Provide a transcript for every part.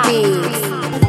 Beats.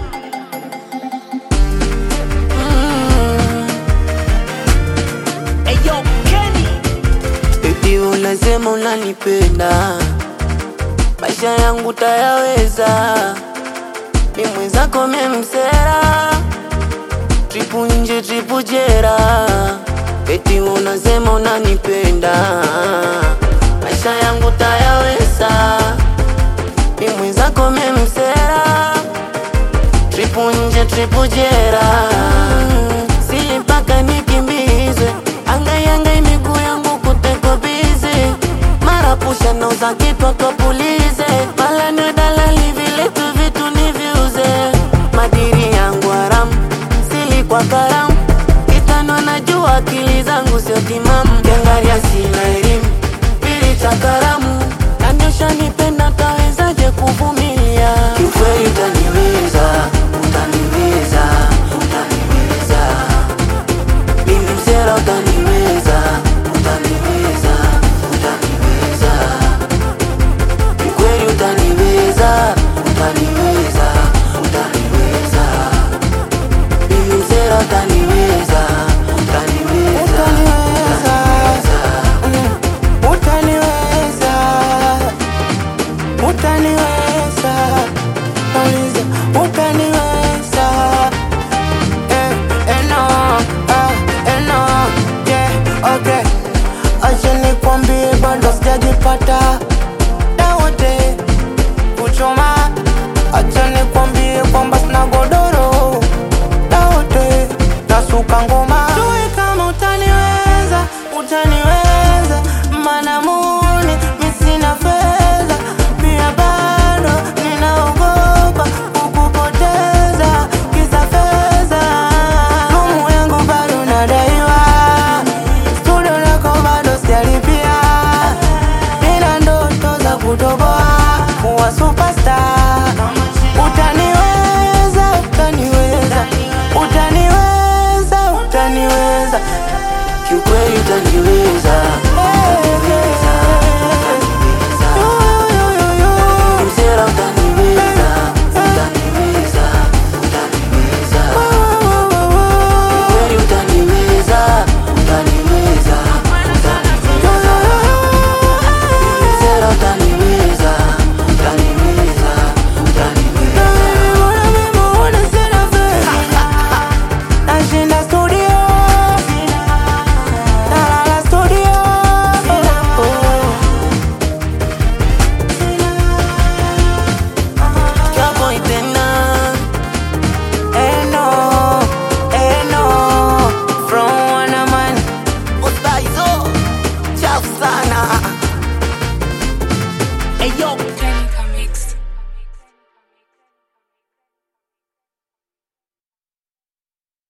Baby unasema unanipenda, maisha yangu tayaweza, ni mwenzako memsera, tripu nje tripu jera. Eti unasema unanipenda, maisha yangu tayaweza, ni mwenzako memsera, tripu nje tripu jera. Si mpaka nikimbizwe, angai miguu yangu kuteko bize, mara pusha nauza kitwa kapulize, mala ni dalali vile tu vitu niviuze, madiri yangu haramu, sili kwa karamu, kitano najua akili zangu sio timamu, kiangalia sina elimu, pili cha karamu,